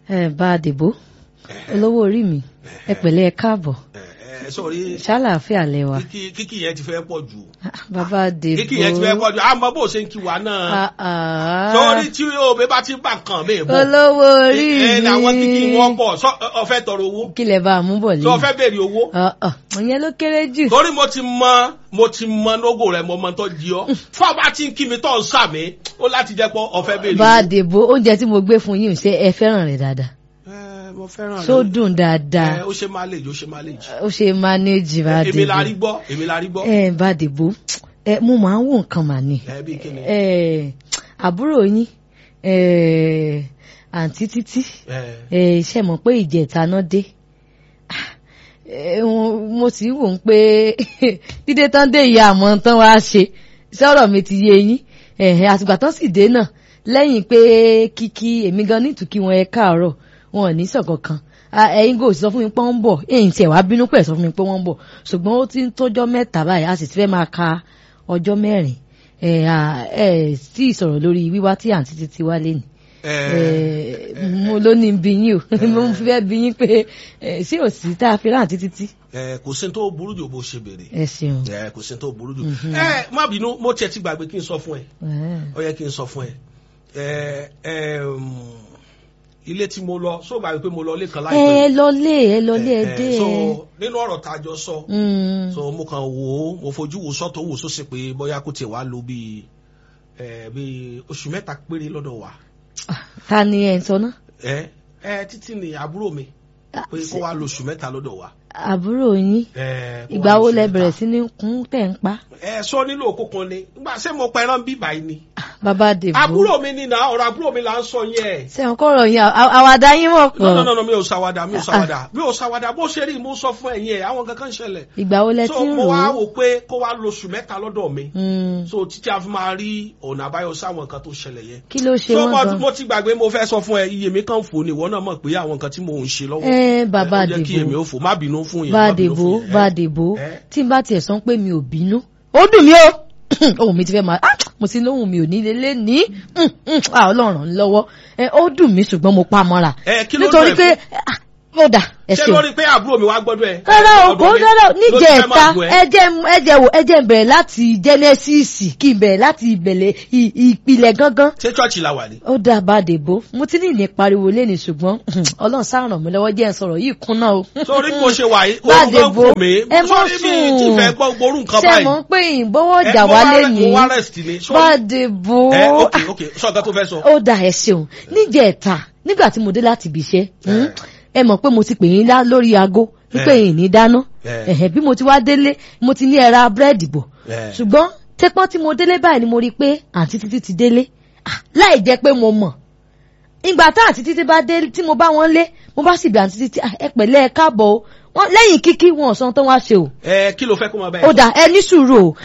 ẹ bá a dìbò olówó orí mi ẹ pẹ̀lẹ́ ẹ káàbọ̀ ẹ sọrí ṣàlàáfíà lẹwà kíkì kíkì yẹn ti fẹ́ pọ̀ jù bàbá dìbò kíkì yẹn ti fẹ́ pọ̀ jù àmọ́ bó ṣe ń kí wa náà Ah, ah. sọrí tí òbí bá ti bá nǹkan mi bọ̀ olówó orí ẹ mi làwọn kíkì wọn pọ̀ sọ ọfẹ́ tọrọ owó kí lẹ bá a mú bọ̀ sọ lẹ́yìn ọfẹ́ béèrè owó ìyẹn ló kéré jù torí mo ti mọ mo ti mọ lógo rẹ mo mọ tó di ọ fún ọba tí ń kí mi tó ń sà mí ó láti jẹ́ pé ọfẹ́ béèrè bá a owó. dìbò oúnjẹ tí mo gbé fún yín ṣe ẹ fẹ́ràn rẹ̀ dáadáa ẹ mo fẹ́ràn rẹ tó dùn dáadáa ẹ ó ṣe máa lè jù ó ṣe máa lè jù ó ṣe mánéjì bá a èmi la rí dìbò gbọ́ èmi la rí gbọ́ ẹ bá a dìbò ẹ mo máa ń wò nǹkan mà ní ẹ bí kíni ẹ àbúrò yín ẹ àǹtí títí ẹ ẹ ṣe mọ̀ pé ìjẹta náà dé ẹ, wọn- mo sì wò ó pé dídé tán dé ìyá àmọ́ tán wá ṣe sọ̀rọ̀ mi ti yé yín ẹ̀hẹ̀ àtìgbà tán sì dé náà lẹ́yìn pé kíkí èmi gan ní ìtùkí wọn ẹ káàárọ̀ wọn ò ní sọ kankan Ah, ẹ̀yin kò sọ fún mi pé wọ́n ń bọ̀ ẹ̀yin tiẹ̀ wá bínú pẹ̀ sọ fún mi pé wọ́n ń bọ̀ ṣùgbọ́n ó ti ń tọ́jọ́ mẹ́ta báyìí a sì ti fẹ́ máa ka ọjọ́ mẹ́rin ẹ̀ à, ẹ̀ sì sọ̀rọ̀ lórí wíwá tí àǹtí títí wá lé ni ẹ mo ló ní bí yín o mo fẹ́ bí yín pé ẹ, ṣé ò sí tá a fi rántí títí. ẹ kò sí ní tó burú jù bó ṣe béèrè ẹ ṣeun. ẹ kò sí ní tó burú jù ẹ má bínú mo tiẹ̀ ti gbàgbé kí n sọ fún ẹ Ẹ, ó yẹ kí n sọ fún ẹ ẹ ẹ um, ilé tí mo lọ sọ gbàgbé pé mo lọ ilé kan ẹ láìpẹ́ lọlé ẹ lọlé ẹ ẹ, dé so ẹ. nínú ọ̀rọ̀ tá a jọ sọ Mm. so mo kàn wò ó mo fojú wo sọ́tọ̀ wò sósì pé bóyá kò tiẹ̀ wá lo bíi ẹ bíi oṣù mẹ́ta péré lọ́dọ̀ wa ta ni ẹ ń sọ náà. ẹ ẹ títí ni àbúrò mi pé kó wá lo oṣù mẹ́ta lọ́dọ̀ wa. àbúrò yín ẹ, kó wá ìgbà lo wo oṣù lẹ mẹ́ta. bẹ̀rẹ̀ sí ní kún tẹ̀ ń pa. ẹ sọ nílò òkú kan ni nígbà ṣé mo pẹran bí báyìí ni. bàbá dèbò àbúrò mi ni nà ọ̀rọ̀ àbúrò mi là ń sọ yẹn. sẹ́wọ̀n kọ́rọ̀ yín à- àwàdà yín mọ̀ no no pọ̀. no no mi ò ṣàwàdà mi ò ṣàwàdà mi ò ṣàwàdà bó ṣe rí mo sọ fún ẹ̀yin ẹ̀ àwọn kankan ṣẹlẹ̀. ìgbà wo lẹ so ti ń mo rò wá ó. wò pé kó wá lo oṣù mẹ́ta lọ́dọ̀ mi. Mm. so títí a fi máa rí ọ̀nà àbáyọ sáwọn nǹkan tó ṣẹlẹ̀ yẹn. kí ló ṣe so wọ́n mo, gan. mo ti gbàgbé mo fẹ́ sọ fún ẹ iye mi kàn fò ní ìwọ náà mọ̀ pé àwọn nǹkan tí mo ń ṣe lọ́wọ́. ẹ bàbá ó jẹ́ kí èmi dèbò ó fò má bínú fún yẹn. bá má bínú dèbò fún yẹn. bá ẹ. dèbò ẹ. tí n bá tiẹ̀ sọ pé mi ò bínú ó dùn mí o ohun mi ti fẹ́ máa ah, mo ti lóhùn mi ò ní lélẹ́ ní mm, mm, ah, ọlọ́run lọ́wọ́ ẹ, ó dùn mí ṣùgbọ́n mo pa mọ́ra ẹ kí ló nítorí dùn ẹ pé fún? ah, ó dà ẹ ṣé ṣeun lórí pé àbúrò mi wá gbọ́dọ̀ ẹ. rárá o ọ̀dọ̀ kò mi rárá o ló ti fẹ́ níjẹta máa gùn ẹ. ẹ jẹ́ ẹ jẹ́ wò ẹ jẹ́ n bẹ̀rẹ̀ láti jẹ́nẹ́sìsì kí n bẹ̀rẹ̀ láti ìbẹ̀lẹ̀ ì- ìpìlẹ̀ gangan ṣé chọ́ọ̀chì la wà ní. ó dà bá dèbò mo ti ní ìní pariwo lẹ́ni ṣùgbọ́n ọlọ́run sáà ràn mí lọ́wọ́ jẹ́ ń sọ̀rọ̀ yìí kúnná o. sórí bó ṣe wà yìí bá òun gan dèbò kò mí ẹ mọ́ sórí mi ti fẹ́ gbọ́ gbórú nǹkan ṣe báyìí. mọ̀ pé ìbọ̀wọ̀ Ẹ, jà mo wá wá rẹ- lẹ́ni mo wá rest ni. Sórí- bá dèbò ẹ ok ok sọ nǹkan tó fẹ́ sọ. ó dà ẹ ṣeun níjẹta nígbà tí mo dé láti ibi iṣẹ́ hmm, ẹ mọ̀ pé mo ti pè yín lá lórí aago wípé Eh. yìí ní dáná Eh. ẹ̀hẹ̀, bí mo ti wá délé mo ti ní ẹ ra búrẹ́dì bọ̀ Eh. ṣùgbọ́n tẹ́pọ́n tí mo délé báyìí ni mo rí i pé àǹtí títí ti délé Ah, láì jẹ́ pé mo mọ̀ ìgbà tá àǹtí títí bá dé tí mo bá wọn lé mo bá sì bí àǹtí títí "Ah, ẹ pẹ̀lẹ́ ẹ káàbọ̀ o Wọ́n- lẹ́yìn kíkí wọn ò sọ ohun tó wá ṣe o ẹ kí ló fẹ́ kó máa bá ẹ ó sọ? dà ẹ ní sùúrù o